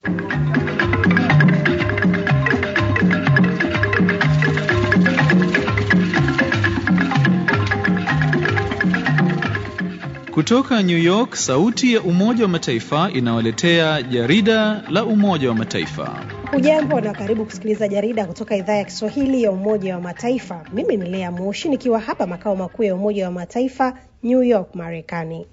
Kutoka New York, sauti ya Umoja wa Mataifa inawaletea jarida la Umoja wa Mataifa. Hujambo na karibu kusikiliza jarida kutoka idhaa ya Kiswahili ya Umoja wa Mataifa. Mimi ni Lea Moshi nikiwa hapa makao makuu ya Umoja wa Mataifa, New York, Marekani.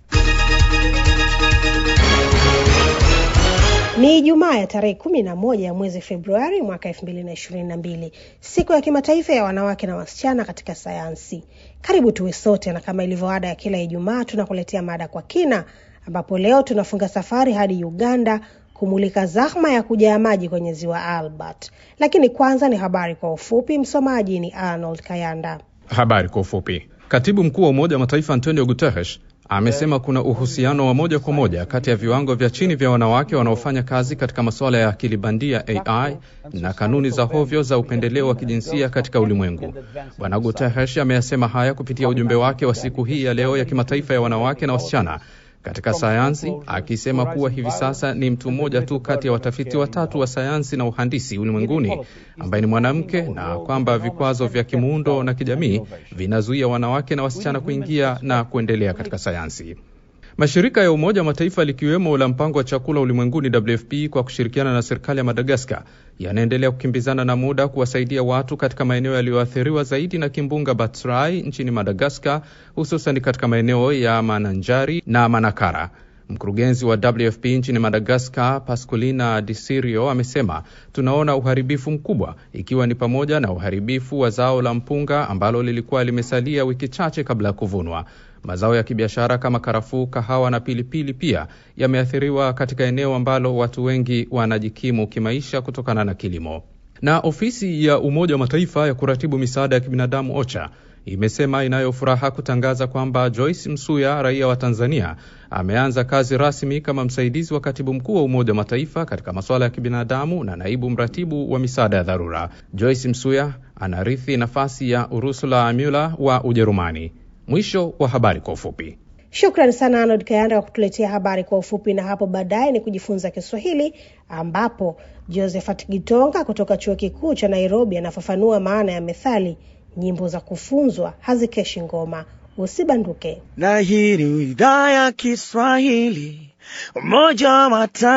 Ni Ijumaa ya tarehe kumi na moja ya mwezi Februari mwaka elfu mbili na ishirini na mbili, siku ya kimataifa ya wanawake na wasichana katika sayansi. Karibu tuwe sote, na kama ilivyo ada ya kila Ijumaa tunakuletea mada kwa kina, ambapo leo tunafunga safari hadi Uganda kumulika zahma ya kujaa maji kwenye ziwa Albert. Lakini kwanza ni habari kwa ufupi. Msomaji ni Arnold Kayanda. Habari kwa ufupi. Katibu mkuu wa Umoja wa Mataifa Antonio Guterres amesema kuna uhusiano wa moja kwa moja kati ya viwango vya chini vya wanawake wanaofanya kazi katika masuala ya akili bandia AI na kanuni za hovyo za upendeleo wa kijinsia katika ulimwengu. Bwana Guterres ameyasema haya kupitia ujumbe wake wa siku hii ya leo ya kimataifa ya wanawake na wasichana katika sayansi, akisema kuwa hivi sasa ni mtu mmoja tu kati ya watafiti watatu wa sayansi na uhandisi ulimwenguni ambaye ni mwanamke na kwamba vikwazo vya kimuundo na kijamii vinazuia wanawake na wasichana kuingia na kuendelea katika sayansi. Mashirika ya Umoja wa Mataifa likiwemo la mpango wa chakula ulimwenguni WFP kwa kushirikiana na serikali ya Madagaskar yanaendelea kukimbizana na muda kuwasaidia watu katika maeneo yaliyoathiriwa zaidi na kimbunga Batsirai nchini Madagaskar, hususan katika maeneo ya Mananjari na Manakara. Mkurugenzi wa WFP nchini Madagaskar, Pascolina Disirio, amesema tunaona uharibifu mkubwa, ikiwa ni pamoja na uharibifu wa zao la mpunga ambalo lilikuwa limesalia wiki chache kabla ya kuvunwa. Mazao ya kibiashara kama karafuu, kahawa na pilipili pia yameathiriwa katika eneo ambalo watu wengi wanajikimu kimaisha kutokana na kilimo. Na ofisi ya Umoja wa Mataifa ya kuratibu misaada ya kibinadamu OCHA imesema inayo furaha kutangaza kwamba Joyce Msuya, raia wa Tanzania, ameanza kazi rasmi kama msaidizi wa katibu mkuu wa Umoja wa Mataifa katika masuala ya kibinadamu na naibu mratibu wa misaada ya dharura. Joyce Msuya anarithi nafasi ya Ursula Mueller wa Ujerumani. Mwisho wa habari kwa ufupi. Shukran sana Arnold Kayanda kwa kutuletea habari kwa ufupi, na hapo baadaye ni kujifunza Kiswahili ambapo Josephat Gitonga kutoka chuo kikuu cha Nairobi anafafanua maana ya methali nyimbo za kufunzwa hazikeshi ngoma. Usibanduke. Na hii ni idhaa ya Kiswahili Umoja wa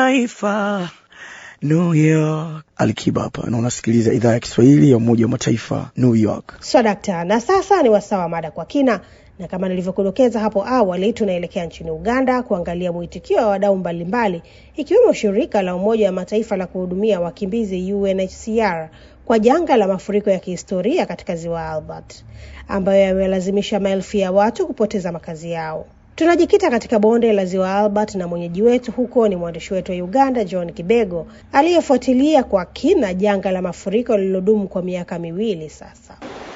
Mataifa New York. Alikiba hapa na unasikiliza idhaa ya Kiswahili ya Umoja wa Mataifa New York. So dakta, na sasa ni wasaa wa mada kwa kina, na kama nilivyokudokeza hapo awali, tunaelekea nchini Uganda kuangalia mwitikio wa wadau mbalimbali, ikiwemo shirika la Umoja wa Mataifa la kuhudumia wakimbizi UNHCR kwa janga la mafuriko ya kihistoria katika ziwa Albert ambayo yamelazimisha maelfu ya watu kupoteza makazi yao. Tunajikita katika bonde la ziwa Albert na mwenyeji wetu huko ni mwandishi wetu wa Uganda John Kibego aliyefuatilia kwa kina janga la mafuriko lililodumu kwa miaka miwili sasa.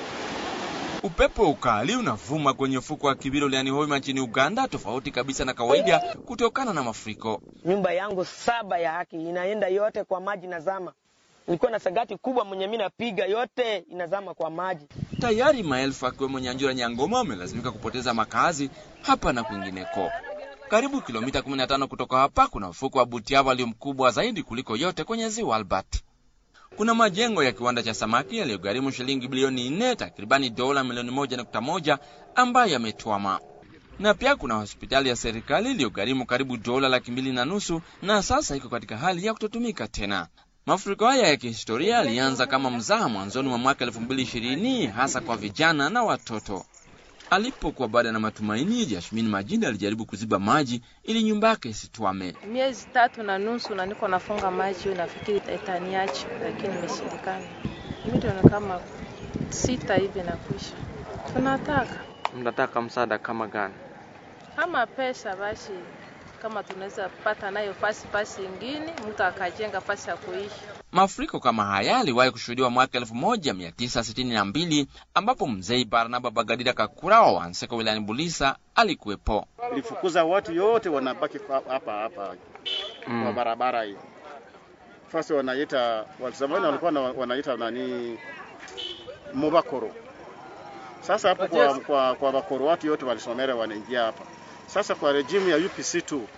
Upepo ukali unavuma kwenye ufuko wa Kibiro liani Hoima nchini Uganda, tofauti kabisa na kawaida kutokana na mafuriko. Nyumba yangu saba ya haki inaenda yote kwa maji na zama. Nilikuwa na sagati kubwa mwenye mimi napiga yote inazama kwa maji. Tayari maelfu akiwemo Nyanjura Nyangoma wamelazimika kupoteza makazi hapa na kwingineko. Karibu kilomita 15 kutoka hapa kuna ufuko wa Butiaba ulio mkubwa zaidi kuliko yote kwenye ziwa Albert. Kuna majengo ya kiwanda cha samaki yaliyogharimu shilingi bilioni nne, takribani dola milioni moja nukta moja ambayo yametwama, na pia kuna hospitali ya serikali iliyogharimu karibu dola laki mbili na nusu na sasa iko katika hali ya kutotumika tena. Mafuriko haya ya kihistoria yalianza kama mzaha mwanzoni mwa mwaka elfu mbili ishirini hasa kwa vijana na watoto. Alipokuwa baada na matumaini, Jasmine Majini alijaribu kuziba maji ili nyumba yake isitwame. Miezi tatu na nusu na niko nafunga maji, nafikiri itaniacha, lakini imeshindikana. Milioni kama sita hivi nakwisha. Tunataka mnataka msaada kama gani? kama pesa basi, kama tunaweza pata nayo fasi fasi ingine, mtu akajenga fasi ya kuishi. Mafuriko kama haya yaliwahi kushuhudiwa mwaka elfu moja mia tisa sitini na mbili ambapo mzee Barnaba Bagadira Kakura wa Wanseko wilayani Bulisa alikuwepo. Ilifukuza watu yote wanabaki hapa hapa Mm. kwa barabara hii. Fasi wanaita zamani walikuwa na- wanaita nani Mubakoro. Sasa hapo kwa, kwa, kwa Bakoro watu yote walisomera wanaingia hapa. Sasa kwa rejimu ya UPC tu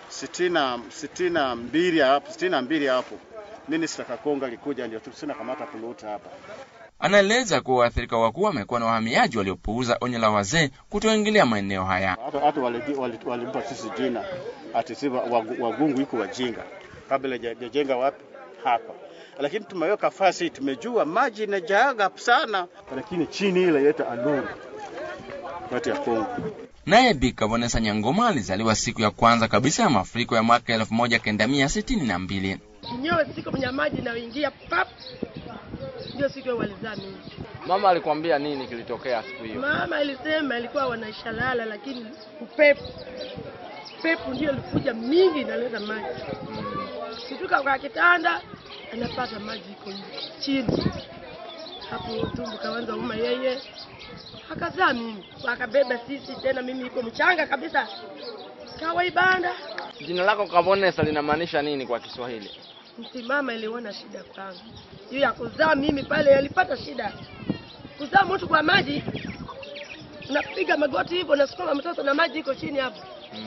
sitini na sitini na mbili hapo sitini na mbili hapo Minister Kakonga alikuja ndio tusina kamata puluta hapa. Anaeleza kuwa waathirika wakuu wamekuwa na wahamiaji waliopuuza onyo la wazee kutoingilia maeneo haya. Hata hata walimpa wali, wali sisi jina ati si wagu- wagungu iko wajinga kabla hajajenga wapi hapa, lakini tumeweka fasi, tumejua maji inajaaga sana, lakini chini ile yetu aluru kati ya Kongo Naye Bi Kabonesa Nyangoma alizaliwa siku ya kwanza kabisa ya mafuriko ya mwaka elfu moja kenda mia sitini na mbili. Nyowe siku kwenye maji inayoingia pap, ndio siku walizaa mimi. Mama alikwambia nini kilitokea siku hiyo? Mama alisema ilikuwa wanaishalala, lakini upepo upepo ndio ilikuja mingi inaleta maji. Kutoka kwa kitanda anapata maji iko chini hapo, tumbo kaanza uma yeye, akazaa mimi, akabeba sisi tena, mimi iko mchanga kabisa, kawaibanda Jina lako Kabonesa linamaanisha nini kwa Kiswahili? msimama iliona shida kwangu hiyo ya kuzaa mimi pale, alipata shida kuzaa mtu kwa maji, unapiga magoti hivyo, unasukuma mtoto na maji iko chini hapo,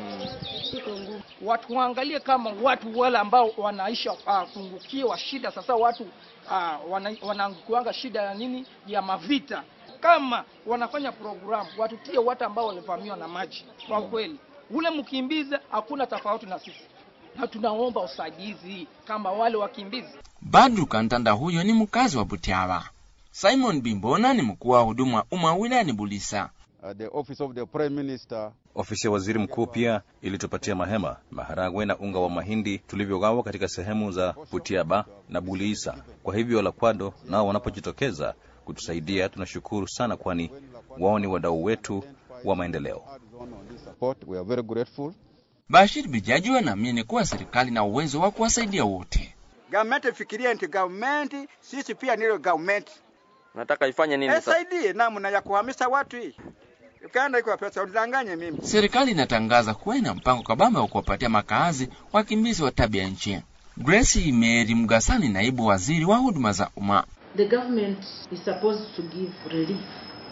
iko ngumu. watu waangalie kama watu wale ambao wanaisha uh, pungukiwa shida sasa watu uh, wana, wanaangukiwanga shida ya nini ya mavita kama wanafanya programu watutie watu ambao walivamiwa na maji kwa kweli ule mkimbizi hakuna tofauti na sisi na tunaomba usaidizi kama wale wakimbizi Badru Kantanda huyo ni mkazi wa Butiawa. Simon Bimbona ni mkuu wa huduma wa umma wilayani Bulisa. Uh, the office of the prime minister Ofisi ya waziri mkuu pia ilitupatia mahema, maharagwe na unga wa mahindi tulivyogawa katika sehemu za Butiaba na Buliisa. Kwa hivyo Lakwado nao wanapojitokeza kutusaidia tunashukuru sana, kwani wao ni wadau wetu wa maendeleo. support we are very grateful Bashir Bijaji anaamini kuwa serikali na uwezo wa kuwasaidia wote. Government ifikirie nti government, sisi pia nilo government Nataka ifanye nini sasa? esaidie namna ya kuhamisha watu hii. Uganda iko pesa, udanganye mimi. Serikali inatangaza kuwa ina mpango kabambe wa kuwapatia makaazi wakimbizi wa tabia nchi. Grace Mary Mgasani, naibu waziri wa huduma za umma. The government is supposed to give relief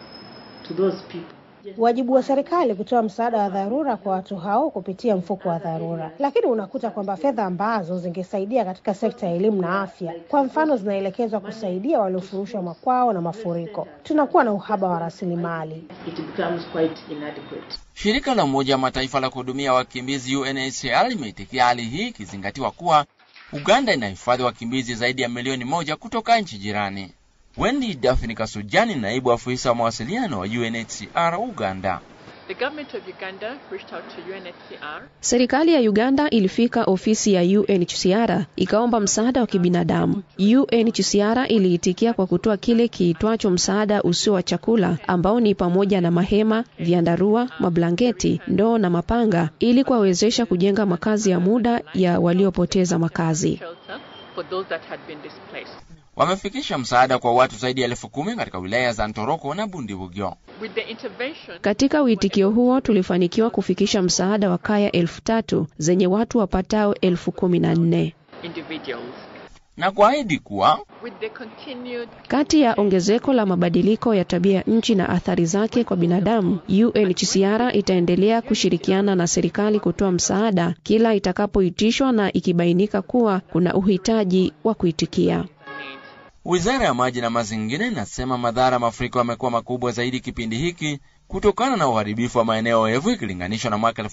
to those people. Wajibu wa serikali kutoa msaada wa dharura kwa watu hao kupitia mfuko wa dharura, lakini unakuta kwamba fedha ambazo zingesaidia katika sekta ya elimu na afya, kwa mfano, zinaelekezwa kusaidia waliofurushwa makwao na mafuriko. Tunakuwa na uhaba wa rasilimali. It becomes quite inadequate. Shirika la Umoja wa Mataifa la kuhudumia wakimbizi UNHCR limeitikia hali hii ikizingatiwa kuwa Uganda inahifadhi wakimbizi zaidi ya milioni moja kutoka nchi jirani. Wendy Daphne Kasujani, naibu afisa wa mawasiliano wa UNHCR Uganda. The government of Uganda reached out to UNHCR Serikali ya Uganda ilifika ofisi ya UNHCR ikaomba msaada wa kibinadamu. UNHCR iliitikia kwa kutoa kile kiitwacho msaada usio wa chakula ambao ni pamoja na mahema, vyandarua, mablanketi, ndoo na mapanga ili kuwawezesha kujenga makazi ya muda ya waliopoteza makazi. shelter for those that had been displaced. Wamefikisha msaada kwa watu zaidi ya elfu kumi katika wilaya za Ntoroko na Bundibugyo. With the intervention, Katika uitikio huo tulifanikiwa kufikisha msaada wa kaya elfu tatu zenye watu wapatao elfu kumi na nne. individuals, na kuahidi kuwa with the continued Kati ya ongezeko la mabadiliko ya tabia nchi na athari zake kwa binadamu, UNHCR itaendelea kushirikiana na serikali kutoa msaada kila itakapoitishwa na ikibainika kuwa kuna uhitaji wa kuitikia. Wizara ya maji na mazingira inasema madhara ya mafuriko yamekuwa makubwa zaidi kipindi hiki kutokana na uharibifu wa maeneo oevu ikilinganishwa na mwaka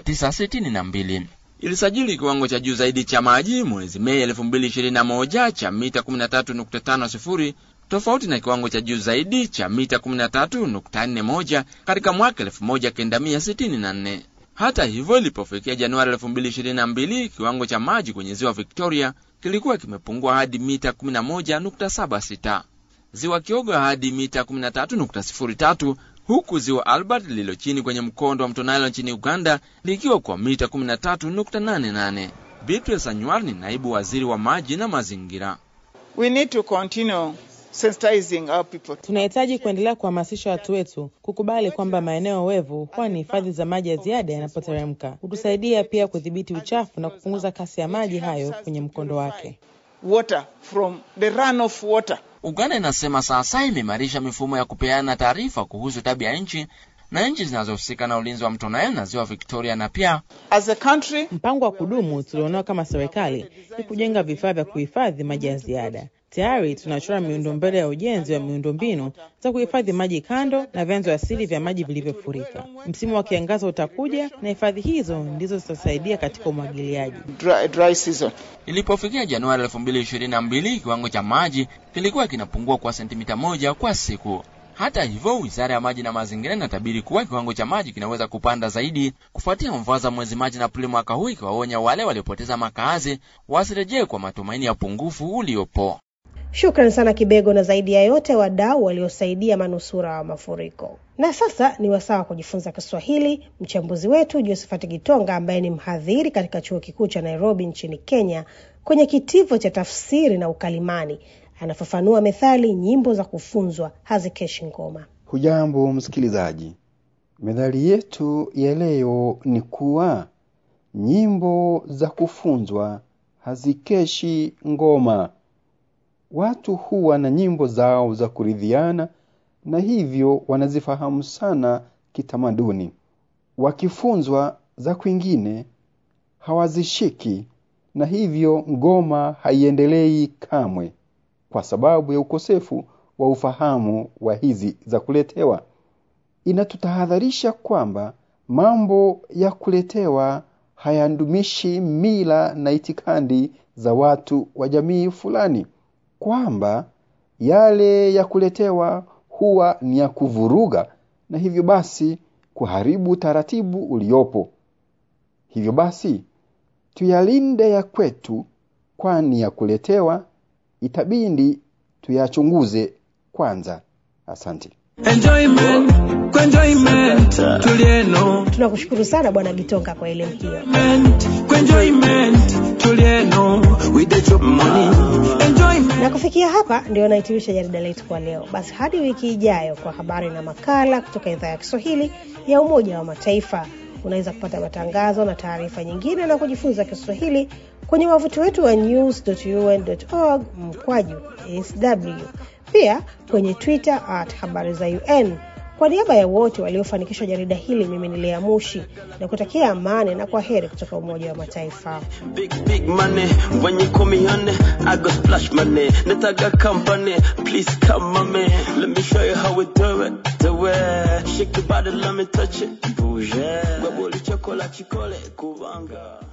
1962. Ilisajili kiwango cha juu zaidi cha maji mwezi Mei 2021 cha mita 13.50 tofauti na kiwango cha juu zaidi cha mita 13.41 katika mwaka 1964. Hata hivyo, ilipofikia Januari 2022 kiwango cha maji kwenye ziwa Victoria kilikuwa kimepungua hadi mita 11.76, ziwa Kyoga hadi mita 13.03, huku ziwa Albert lililo chini kwenye mkondo wa mto Nile nchini Uganda likiwa kwa mita 13.88. Beatrice Anywar ni naibu waziri wa maji na mazingira. We need to continue sensitizing our people. Tunahitaji kuendelea kuhamasisha watu wetu kukubali kwamba maeneo wevu huwa ni hifadhi za maji ya ziada yanapoteremka. Hutusaidia pia kudhibiti uchafu na kupunguza kasi ya maji hayo kwenye mkondo wake. Water from the runoff water. Uganda inasema sasa imeimarisha mifumo ya kupeana taarifa kuhusu tabia nchi na nchi zinazohusika na ulinzi wa mto Nile na ziwa Victoria na pia As a country, mpango wa kudumu tulionao kama serikali ni kujenga vifaa vya kuhifadhi maji ya ziada. Tayari tunachora miundombele ya ujenzi wa miundombinu za kuhifadhi maji kando na vyanzo asili vya maji vilivyofurika. Msimu wa kiangazi utakuja na hifadhi hizo ndizo zitasaidia katika umwagiliaji. dry, dry season. Ilipofikia Januari 2022 kiwango cha maji kilikuwa kinapungua kwa sentimita moja kwa siku. Hata hivyo, wizara ya maji na mazingira inatabiri kuwa kiwango cha maji kinaweza kupanda zaidi kufuatia mvua za mwezi Machi na Aprili mwaka huu, ikiwaonya wale waliopoteza makazi wasirejee kwa matumaini ya upungufu uliopo. Shukran sana Kibego, na zaidi ya yote wadau waliosaidia manusura wa mafuriko. Na sasa ni wasaa wa kujifunza Kiswahili. Mchambuzi wetu Josephat Gitonga ambaye ni mhadhiri katika chuo kikuu cha Nairobi nchini Kenya kwenye kitivo cha tafsiri na ukalimani anafafanua methali nyimbo za kufunzwa hazikeshi ngoma. Hujambo msikilizaji, methali yetu ya leo ni kuwa nyimbo za kufunzwa hazikeshi ngoma. Watu huwa na nyimbo zao za kuridhiana na hivyo wanazifahamu sana kitamaduni. Wakifunzwa za kwingine hawazishiki, na hivyo ngoma haiendelei kamwe kwa sababu ya ukosefu wa ufahamu wa hizi za kuletewa. Inatutahadharisha kwamba mambo ya kuletewa hayandumishi mila na itikadi za watu wa jamii fulani, kwamba yale ya kuletewa huwa ni ya kuvuruga na hivyo basi kuharibu taratibu uliopo. Hivyo basi tuyalinde ya kwetu, kwani ya kuletewa itabidi tuyachunguze kwanza. Asante. Enjoyment, kwa enjoyment, tulieno. Tunakushukuru sana Bwana Gitonga kwa elimu hiyo. Kwa enjoyment, tulieno. With the job money. Enjoyment. Na kufikia hapa ndio nahitimisha jarida letu kwa leo. Basi hadi wiki ijayo kwa habari na makala kutoka idhaa ya Kiswahili ya Umoja wa Mataifa. Unaweza kupata matangazo na taarifa nyingine na kujifunza Kiswahili kwenye wavuti wetu wa news.un.org mkwaju sw, pia kwenye Twitter at habari za UN. Kwa niaba ya wote waliofanikisha jarida hili, mimi ni Lea Mushi na kutakia amani na kwa heri kutoka Umoja wa Mataifa. Big, big money. When you call me honey, I go splash money. Netaga company. Please come, mommy. Let me show you how we do it. Do it. Shake your body, let me touch it. Bouge. Bubble chocolate, chicole, kubanga.